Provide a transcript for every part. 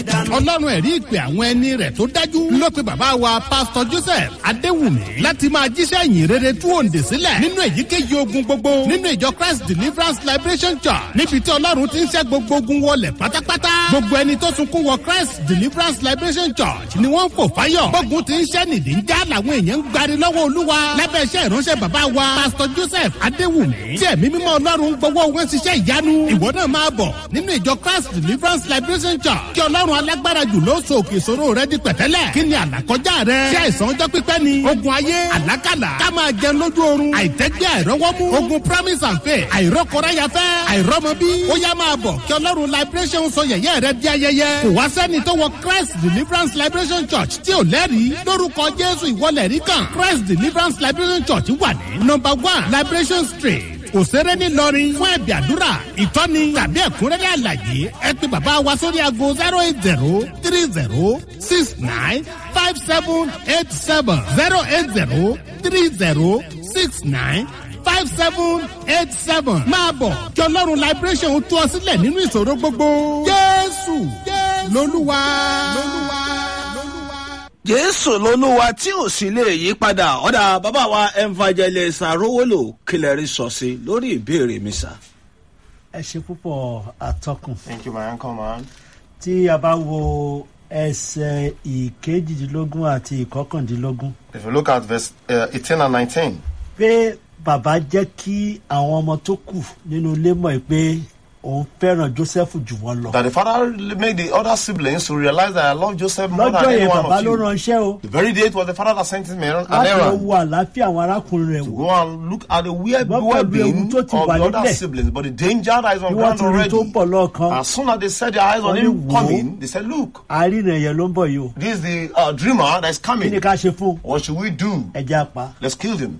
ọlọ́run ẹ̀rí ìpè àwọn ẹni rẹ̀ tó dájú ló pe bàbá wa pásítọ̀ joseph adéwùmí láti máa jíṣẹ́ ìyìn rere tú òǹdè sílẹ̀ nínú èyíkéyìí ogun gbogbo nínú ìjọ christ deliverance liberation church níbi tí ọlọ́run ti ń ṣẹ́ gbogbo ogun wọlé pátápátá gbogbo ẹni tó sunkún wọ christ deliverance liberation church ni wọ́n ń fò fáyọ̀ gbógun ti ń ṣẹ́ nìdí ń já làwọn èèyàn ń gbari lọ́wọ́ olúwa lábẹ́ iṣẹ́ ìránṣẹ́ bàbá wa pásítọ̀ joseph adéwùmí tí ẹ̀mí mímọ́ ọlọ́run gbowó wọn ṣiṣẹ́ ìyanu ìwọ náà máa bọ̀ nínú ìjọ christ deliverance liberation church kí ọlọ́run alágbára jù ló so òkè ìṣòro rẹ di pẹ̀tẹ́lẹ̀ kí ni àlàkọjá rẹ ṣé àìsàn ọjọ́ pípẹ́ ni ogun ayé àlákàlà ká máa jẹun lójú oorun àìtẹ́gbẹ́ àìrọ́wọ́mú ogun promise and faith àìrọ́kọ̀ráyafẹ́ àìrọ́mọbí ó yá máa bọ̀ kí ọlọ́run liberation sọ yẹ̀yẹ́ rẹ di ayẹyẹ kò wá sẹ́ni tó wọ christ deliverance liberation church tí ò lẹ́rìí lórúkọ jésù ìwọlẹ̀ rí kan christ deliverance liberation church wà ní number one liberation street òṣèré ńìlọrin fún ẹ̀bì àdúrà ìtọ́ni tàbí ẹ̀kúnrẹ́rẹ́ àlàyé ẹ pé bàbá wa sórí aago zero eight zero three zero six nine five seven eight seven zero eight zero three zero six nine five seven eight seven máa bọ̀ kí ọlọ́run liberation tú ọ sílẹ̀ nínú ìṣòro gbogbo jésù lolúwa. jésù lolúwa tí ò sì lè yí padà ọ̀dà bàbá wa evangelist arówólò kílẹ̀rí sọ sí lórí ìbéèrè mi sà. ẹ ṣe púpọ̀ àtọkùn Thank you, my uncle, man. tí a bá wo ẹsẹ̀ ìkejìdínlógún àti ìkọkàndínlógún If you look at verse uh, 18 and 19, pé bàbá jẹ́ kí àwọn ọmọ tó kù nínú ilé mọ̀ pé òun fẹ́ràn joseph jù wọ́n lọ. that the father made the other siblings to realize that I love Joseph more than lọ́jọ́ any yẹn one bàbá of ló you. ránṣẹ́ o The very day it was the father that sent him an láti lọ errand wo àlàáfíà àwọn arákùnrin rẹ̀ to wò go and look at the weird Ṣùgbọ́n pẹ̀lú well-being ewu of tó the ti wà other nílẹ̀. siblings, but the danger that is on bí wọ́n ground ti rí tó already. ń bọ̀ lọ́ọ̀kan As soon as they set their eyes on Wọ́n ní him wò ó. coming, they said, "Look, àárínà yẹn ló ń bọ̀ yìí o this is the uh, dreamer that is kí coming. ni ká ṣe fún un? What should we do? ẹja pa Let's kill him."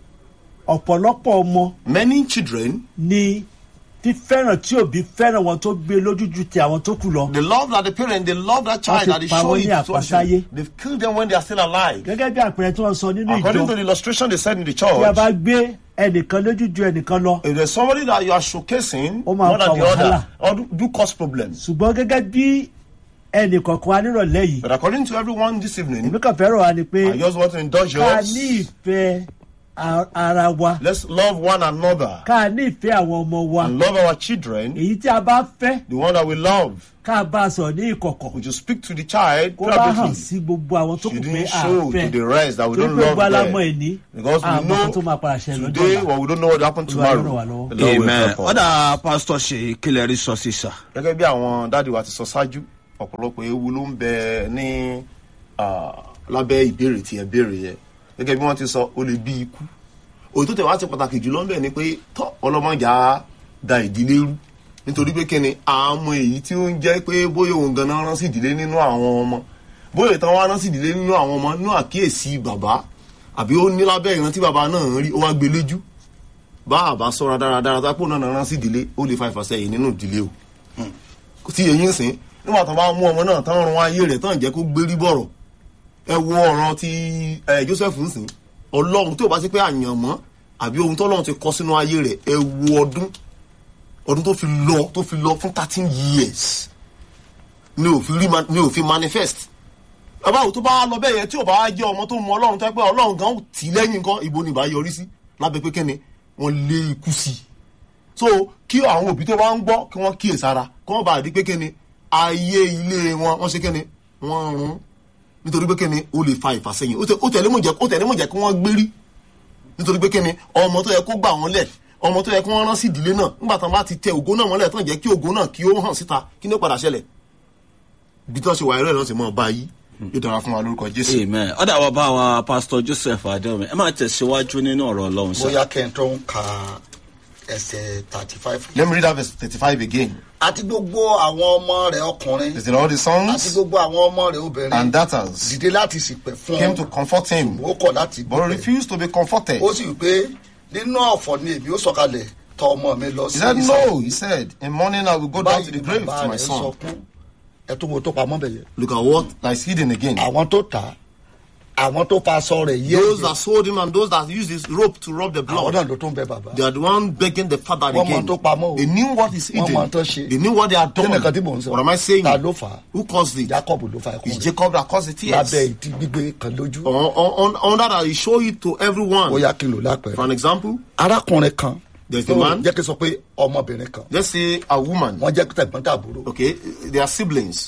ọ̀pọ̀lọpọ̀ ọmọ Many children, ni fífẹ́ràn tí òbí fẹ́ràn wọn tó gbé lójú ju ti àwọn tó kù lọ. the love that the parent, they love that child ti that they pa show wọ́n it ní to àpasáyé. us. They've killed them when they are still alive. gẹ́gẹ́ bí àpẹẹrẹ tí wọ́n sọ nínú According to ìjọ the illustration they said in the tí a bá church, gbé ẹnìkan lójú ju ẹnìkan lọ if there's somebody that you are showcasing Ó máa more than fa the other, wàhálà. or do, do cause problems. ṣùgbọ́n gẹ́gẹ́ bí ẹnìkọ̀ọ̀kan wa nírọ̀lẹ́ yìí But according to everyone this evening, èmi kàn fẹ́ràn wa ni pé I just want to indulge ká yours. ní ìfẹ́ a- ara wa Let's love one another ká ní ìfẹ́ àwọn ọmọ wa and love our children. èyí tí a bá fẹ́ The one that we love, ká bá a sọ̀rọ̀ ní ìkọ̀kọ̀ we should speak to the child kó bá hàn privately. sí gbogbo àwọn tó kù She pé didn't a show fẹ́ to the rest that we torí don't pé gbogbo love alámọ̀ them. ẹni Because we àmọ́ tó máa know padà ṣẹlẹ̀ lọ́jọ́ today, ọ̀la. well, we don't know what will happen Olúwa yóò ràn wá tomorrow. lọ́wọ́. The Lord will amen help us. ọ̀dà pásítọ̀ ṣe kílẹ̀rí sọ sí sà. gẹ́gẹ́ bí àwọn dáàdi wa ti sọ ṣáájú ọ̀pọ̀lọpọ̀ ewu ló ń bẹ ní ah, lábẹ́ ìbéèrè tí ẹ béèrè yẹn gẹ́gẹ́ bí wọ́n ti sọ ó lè bí ikú òyìn tó tẹ̀ wá ti pàtàkì jùlọ ń bẹ̀ ni pé tọ́ ọlọ́mọjà da ìdílé rú nítorí pé kíni àmọ́ èyí tí ó ń jẹ́ pé bóyá òun ganan rán sí ìdílé nínú àwọn ọmọ bóyá ìtàn wa rán sí ìdílé nínú àwọn ọmọ nínú àkíyèsí bàbá àbí ó ní lábẹ́ ìrántí bàbá náà ń rí ó wá gbé léjú bá àbá sọ́ra dáradára tápò náà rán sí ìdílé ó lè fa ìfàsẹ́yìn nínú ìdílé o tí èyí ń sìn nígbà tó bá mú ọmọ náà tán rún ayé rẹ̀ tán jẹ́ kó gbérí bọ̀rọ̀ ẹ wo ọ̀ràn ti ẹ joseph ń sìn ọlọ́run tí ò bá sí pé àyànmọ́ àbí ohun tó ọlọ́run ti kọ́ sínú ayé rẹ̀ ẹ wo ọdún ọdún tó fi lọ tó fi lọ fún thirteen years ni ò fi rí ma- ni ò fi manifest bàbá òtún bá lọ bẹ́ẹ̀ yẹn tí ò bá jẹ́ ọmọ tó mú ọlọ́run tó ẹ pé ọlọ́run gan tì í lẹ́yìn nǹkan ìbò ni ìbá yọrí sí lábẹ́ pé kẹ́ni wọ́n lé ikú sí i so kí àwọn òbí tó bá ń gbọ́ kí wọ́n kíyè sára kí wọ́n bá rí pé kíni ayé ilé wọn wọ́n ṣe kíni wọ́n rún nítorí pé kíni ó lè fa ìfàsẹ́yìn ó tẹ- ó tẹ̀lé mọ̀ jẹ́ ó tẹ̀lé mọ̀ jẹ́ kí wọ́n gbérí nítorí pé kíni ọmọ tó yẹ kó gbà wọ́n lẹ̀ ọmọ tó yẹ kí wọ́n rán sí ìdílé náà nígbà tán bá ti tẹ ògo náà mọ́lẹ̀ tán jẹ́ kí ògo náà kí ó hàn síta kí ní ó padà ṣẹlẹ̀ bí tí wọ́n ṣe wà ẹ̀rọ ìrántí mọ́ ọba yìí yóò dára fún wa lórúkọ jésù. amen ọ̀dà wa bá wa pásítọ̀ joseph adéwọ̀mí ẹ máa tẹ̀síwájú nínú ọ̀rọ̀ ọlọ́run sà. bóyá kẹ́ńtọ́ ń ka ẹsẹ̀ thirty five. let me read that verse thirty-five again. àti gbogbo àwọn ọmọ rẹ̀ ọkùnrin is it all the àti sons gbogbo àwọn ọmọ rẹ̀ obìnrin and daughters dìde láti sìpẹ̀ fún came to comfort him ó kọ̀ láti but he refused to be comforted. ó sì wí pé nínú ọ̀fọ̀ ni èmi ó sọ̀kalẹ̀ tọ ọmọ mi lọ He sí said, Ísírẹ́lì." No, he said, in morning I will go down to the ni grave bàbá to my rẹ̀ son. sọkún ẹ tó wo tó pamọ́ bẹ̀ yẹn. Look at what is hidden again. àwọn tó tà á àwọn tó fa aṣọ rẹ̀ yé Those that sold him and those that used his rope to rub the àwọn blood. náà ló tún bẹ bàbá. They are the one begging the father Wọ́n mọ again. tó pamọ́ o. They knew what is Wọ́n hidden. mọ tó ṣe. They knew what they had Kí ni nǹkan tí done. mò ń sọ? What am I saying? Ta ló fà á? Who caused it? jacob ló fa ẹkún It's rẹ̀ Jacob that caused the tears. lábẹ́ ìdí gbígbé kan lójú. On, on, on that, I show it to everyone. ó yá kí n lò For lápẹ̀rẹ̀. an example, arákùnrin kan There's a man. jẹ́ kí n sọ pé ọmọbìnrin kan let's say a woman. wọ́n jẹ́ tẹ̀gbọ́n tàbúrò. Okay, they are siblings.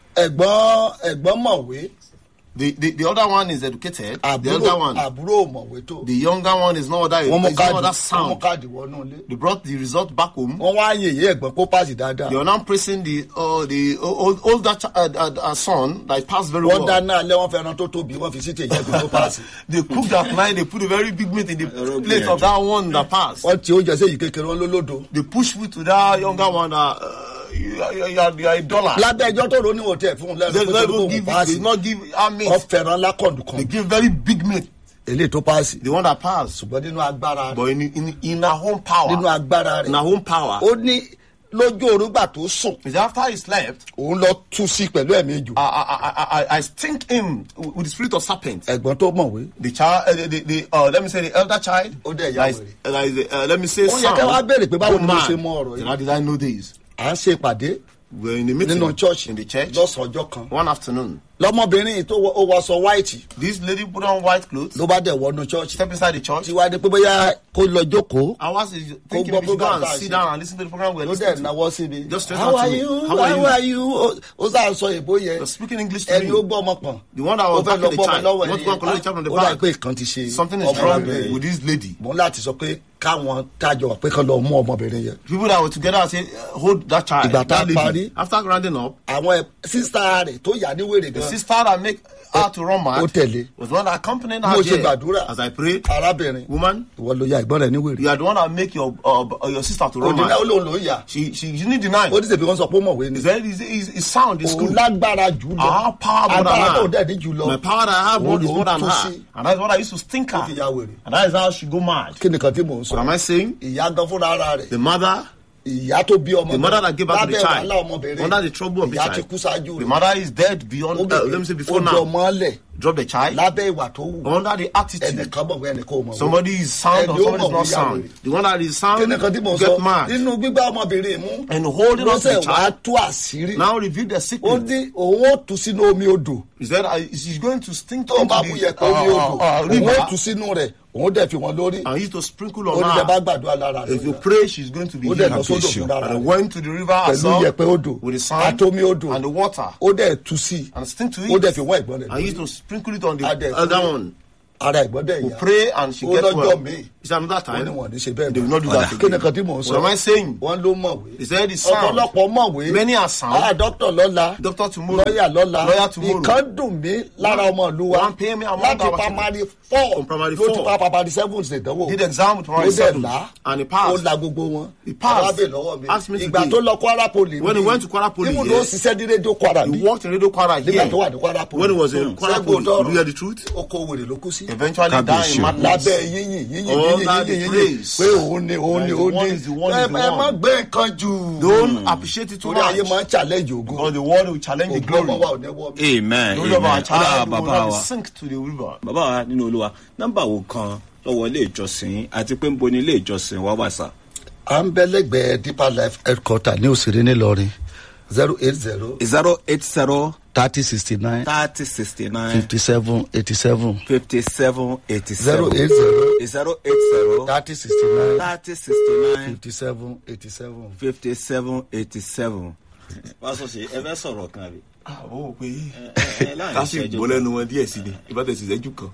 ẹ̀gbọ́n ẹ̀gbọ́n mọ̀wé The, the, the other one is educated. the àbúrò other one, àbúrò mọ̀wé tó. the younger one is no other, wọ́n mú is no káàdì other wọ́n mú sound. káàdì wọnú ilé. They brought the result back home. wọ́n wá yèyé ẹ̀gbọ́n kó pàṣẹ dáadáa. They are now praising the uh, the old, older ch- uh, uh, uh, son that passed very wọ́n well. dáná alẹ́ wọ́n fẹ́ràn tó tóbi wọ́n fi sí tèyí ẹ̀gbọ́n tó pàṣẹ. They cooked at night. They put a very big meat in the plate of that one that passed. wọ́n ti oúnjẹ sí èyí kékeré wọn lólódo. They push food to that younger one. That, uh, you, are- you, are- you are a dollar. lábẹ́ ẹjọ́ tó ro níwọ̀n tẹ̀ fún un lẹ́nu They pé not tó even kò give. They pàṣẹ. not give our meat. wọ́n fẹ́ràn lákọ̀ọ̀dù They kan. give very big meat. eléyìí tó pàṣẹ. The one that passed. ṣùgbọ́n nínú agbára rẹ̀ But in in in our own power. nínú agbára In rẹ̀ our own power. ó ní lójú orúgbà tó sùn Is after he slept. òun lọ tú sí pẹ̀lú ẹ̀mí ìjù. I, I, I, I, I stink him with the spirit of serpent. ẹ̀gbọ́n tó mọ̀wé. The child, uh, the, the, the uh, let me say the elder child. Ó dẹ̀ ya that is- wèrè. uh, that is, uh, let me say Ó yẹ son. kẹ́ wá béèrè pé báwo go ni mo mad. ṣe mọ ọ̀rọ̀ yìí. Then How did I know this? à ń ṣe ìpàdé We were in the meeting nínú church in the church lọ́sàn-án ọjọ́ kan. one afternoon. lọmọbìnrin yìí tó wọ- ó wọṣọ white This lady put on white clothes, ló bá dẹ̀ wọnú church. step inside the church. tí wàá di pé bóyá kó lọ jókòó I was thinking gbọ́ maybe should go program and tá a sit ṣe. down and listen to the program we're ló dẹ̀ listening to. náwó sí mi. Just straight how out to are me. you How are how you? are you ó ó sáà sọ èbó yẹn You're speaking English to ẹni ó me. gbọ́ ọmọ pọ̀. The one that was ó fẹ́ back lọ in the gbọ́ ọmọ child. lọ́wọ́ Want to go and collect the child from the ó dà back. pé nǹkan ti ṣe Something is wrong ọmọbìnrin with this lady. mo ń láti sọ pé káwọn tájọ pé kán lọ mú ọmọbìnrin yẹn. People that were together say, uh, hold that child. Ìgbà tá a that lady. parí. After rounding up, àwọn sísá rẹ̀ tó yà ní wèrè the gan sister that make her to run mad ó tẹ̀lé. was the one that accompanied mo her ṣe there. gbàdúrà As I prayed, arábìnrin woman, ìwọ ló ya ìgbọ́n rẹ̀ ní wèrè. you are the one that make your uh, uh, your sister to run òdìdá ó mad. lóun ló yà She she she need deny. ó ní sèpé wọn sọ pé ó mọ̀wé ni. Is that is is is sound is òun good. lágbára jù lọ Our power more than agbára tó her. dẹ̀ ní jù lọ My power that I have Òun more is ló more than tún her. sí. And that's what I used to stink Ó fi ya her. wèrè. And that is how she go mad. kí nìkan tí mò ń What sọ am I saying? ìyá gan fúnra ara rẹ̀ The mother, ìyá tó bí ọmọ the mother that gave birth to the lábẹ́ wàhálà child, ọmọbìnrin under the trouble of the ìyá ti kú child, ṣáájú the rẹ̀ mother is dead ó beyond. Uh, bèbè let me say before ó di now. ọmọ lẹ̀ Drop the child lábẹ́ ìwà tó wù under the attitude. ẹnìkan mọ̀ wẹ́ ẹnìkan ò mọ̀ wẹ́. Somebody is sound or Ẹni ó somebody is mọ̀ not wí sound. yàwó The one that is kí sound nìkan tí mò ń get sọ mad. nínú gbígbá ọmọbìnrin mú And holding on to lọ́sẹ̀ the wàá child. tú àṣírí Now reveal the ó secret. ní òun ó tú sínú omi odò Is that uh, she's going to stink tó into bá bú the yẹpẹ omi odò uh, uh, òun ó tú river sínú rẹ̀ òun dẹ̀ fi wọn lórí and used to sprinkle ó on ní bẹ́ẹ̀ bá her. gbàdúrà lára rẹ̀ If you pray, she's going to be ó dẹ̀ lọ healed. sódò fúnra And I rẹ̀ went to the river pẹ̀lú herself yẹpẹ odò with the sand àtomi odò and the water ó dẹ̀ tú sí and stink to ó dẹ̀ it. fi wọ́n ẹ̀gbọ́n rẹ̀ I used lórí to sprinkle it on the Adẹ̀ other pray. one. ara ẹ̀gbọ́n dẹ̀ We yá pray and she ó gets lọ́jọ́ well. míì Is that another wọ́n ní time? wọ́n ní ṣe bẹ́ẹ̀ They will not do that kí ni again. kan tí mò ń sọ What am I saying? wọ́n ló mọ̀wé He said it's sound. ọ̀pọ̀lọpọ̀ mọ̀wé Many are sound. ah dókítà lọ́la Doctor tomorrow. lọ́yà lọ́la Lawyer tomorrow. ìkan dùn mí lára ọmọ ìlú wa One pay me among láti our primary four From primary ló ti four. pa primary seven ṣèdánwò Did exam with ó primary dẹ̀ seven. là And he ó passed. la gbogbo wọn He passed. arábè lọ́wọ́ mi Asked me ìgbà today. tó lọ kwara poli When he went to Kwara Poly, ibùdó yeah. ṣiṣẹ́ ní rédíò kwara He bí worked in Radio Kwara nígbà here. tó wà ní kwara poli When he was in Kwara Ṣẹ́gun Poly, Ọ̀dọ́rọ̀. you hear the truth? oko wèrè ló kú sí Eventually died Kábíyèsí in o. madness. lábẹ́ yíyìn yíyìn All yíyìn that yíyìn yíyìn praise. pé òun ni òun ni That is the òun one, ni is the one, ẹ is the ẹ má one. gbé nǹkan jù Don't appreciate it too torí ayé much. máa ń challenge ògo Because the world will challenge the ògo ọmọ wa glory. ò ní wọ́ mi. amen The glory of our amen ọlá child will bàbá not wa sink to the river. bàbá wa nínú olúwa nọ́mbà wo kan lọ́wọ́ ilé ìjọsìn àti pé ń bo ní ilé ìjọsìn wa wà sá. à ń bẹ lẹ́gbẹ̀ẹ́ deeper life headquarter ní òsèré ńìlọrin zero eight zero zero eight zero thirty sixty nine thirty sixty nine fifty seven eighty seven fifty seven eighty zero seven eight zero zero eight zero thirty sixty nine thirty sixty nine fifty seven eighty seven. fifty seven eighty seven. wá sọ sí ẹ fẹ́ sọ̀rọ̀ kan àbí. Àwọn ò pé ẹ láàrin ká sì ìṣẹ́jú gbọ́ lẹ́nu wọn díẹ̀ sí ni. Ìbátẹ̀ sì sẹ́jú kan.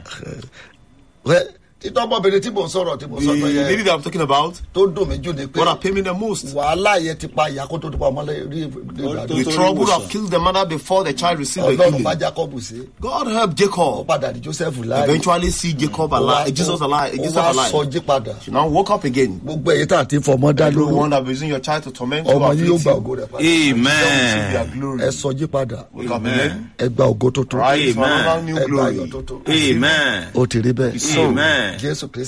wẹ́ títọ́ ọmọbìnrin tí mò ń sọ̀rọ̀ tí mò ń The sọ̀rọ̀ lady yẹn that I'm talking about, tó dùn mí jù ni pé what are paying me the most? wàhálà yẹn ti pa ìyá kó tó ti pa ọmọ lẹ́yìn tó- The tó- trouble ìwòsàn. have killed the mother before the child received the ọlọ́run bá healing. jacob sí God help ó Jacob. padà di joseph láàyè Eventually see Jacob alive, Jesus alive, ó Jesus wá alive. sọjí padà She now woke up again. gbogbo èyí tá à ti fọmọ dá lórí Everyone that be using your child to torment you, ọmọ yìí yóò afflict gba you, ògo rẹ̀ padà amen their glory. ẹ sọjí padà Wake up again. ẹ gba ògo tuntun Rise for Amen. another new ẹ gba ayọ̀ glory. tuntun amen ó ti rí bẹ́ẹ̀ amen jésù kristi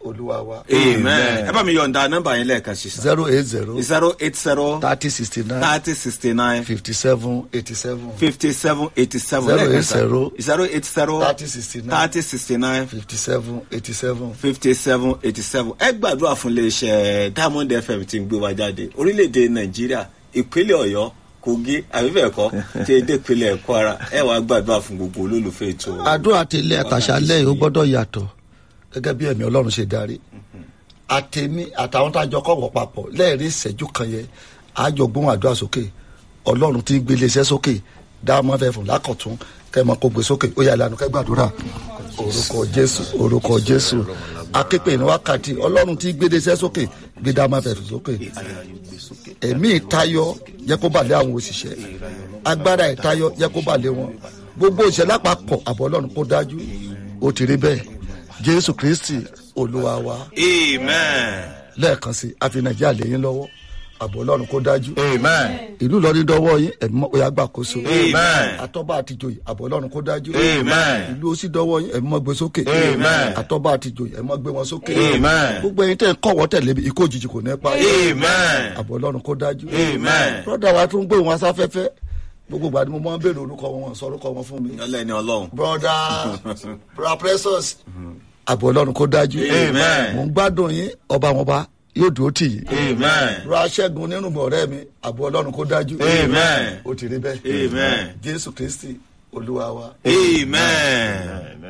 olúwa wa. amen ẹ bá mi yọ̀ǹda nọ́mbà yẹn lẹ́ẹ̀kan sí sa zero eight zero zero eight zero thirty sixty nine thirty sixty nine fifty seven eighty seven fifty seven eighty seven Zero lẹ́ẹ̀kan eight sa zero zero eight zero thirty sixty nine thirty sixty nine fifty seven eighty seven. fifty seven eighty seven ẹ gbàdúrà fún iléeṣẹ́ diamond fm tí ń gbé wa jáde orílẹ̀-èdè nàìjíríà ìpínlẹ̀ ọ̀yọ́ kogi àbíbẹ̀kọ́ tí èdè ìpínlẹ̀ kwara ẹ wàá gbàdúrà fún gbogbo olólùfẹ́ ètò àdúrà tẹlẹ àtàṣálẹ yìí ó gbọdọ yàtọ gẹgẹ bí ẹmí ọlọrun ṣe darí àtẹmí àtàwọn tá a jọ kọwọ papọ lẹẹrí ìṣẹjú kan yẹn àjọ gbóhùn àdúrà sókè ọlọrun tí ń gbélé iṣẹ sókè dáàmọ fẹ fún lákọtún kẹmọ kó gbé sókè ó yà lánàá kẹgbàdúrà orúkọ jésù orúkọ jésù aképe ní wákàtí ọlọrun tí gbélé iṣẹ sókè gbé dáàmọ fẹ fún sókè ẹ̀mí ìtayọ yẹ kó balẹ̀ àwọn òṣìṣẹ́ agbára ìtayọ yẹ kó balẹ̀ wọn gbogbo ìṣẹ̀lẹ̀ àpapọ̀ àbọ̀ ọlọ́run kó dájú ó ti rí bẹ́ẹ̀ jésù kristi olúwa wa amen lẹ́ẹ̀kan sí àfi nàìjíríà lẹ́yìn lọ́wọ́ àbọ̀ ọlọ́run kó dájú amen ìlú lọ́rí dọ́wọ́ yín ẹ̀mí mọ́ oyà gbàkóso Amen. àtọ́ba àtijọ́ àbọ̀ ọlọ́run kó dájú Amen. ìlú ó sì dọ́wọ́ yín ẹ̀mí mọ́ gbé sókè Amen. àtọ́ba àtijọ́ ẹ̀mí mọ́ gbé wọn sókè Amen. gbogbo ẹyin tẹ́ ń kọ́wọ́ tẹ̀lé mi ikú òjijì kò ní pa yín amen àbọ̀ ọlọ́run kó dájú. Amen. brọ́dà wa tún gbé wọn sáfẹ́fẹ́ gbogbo ìgbà ni mo máa ń béèrè orúkọ wọn wọn sọ orúkọ wọn fún mi. ọlẹ́ni ọlọ́run brọ́dà brọ́dà precious àbọ̀ ọlọ́run kó dájú. Amen. mo ń gbádùn yín ọba wọn bá yóò dúró tì yín. amen brọ́dà ṣẹ́gun nínú bọ̀ ọ̀rẹ́ mi àbọ̀ ọlọ́run kó dájú. Amen. ó ti rí bẹ́ẹ̀. Amen. jésù kristi olúwa wa. amen.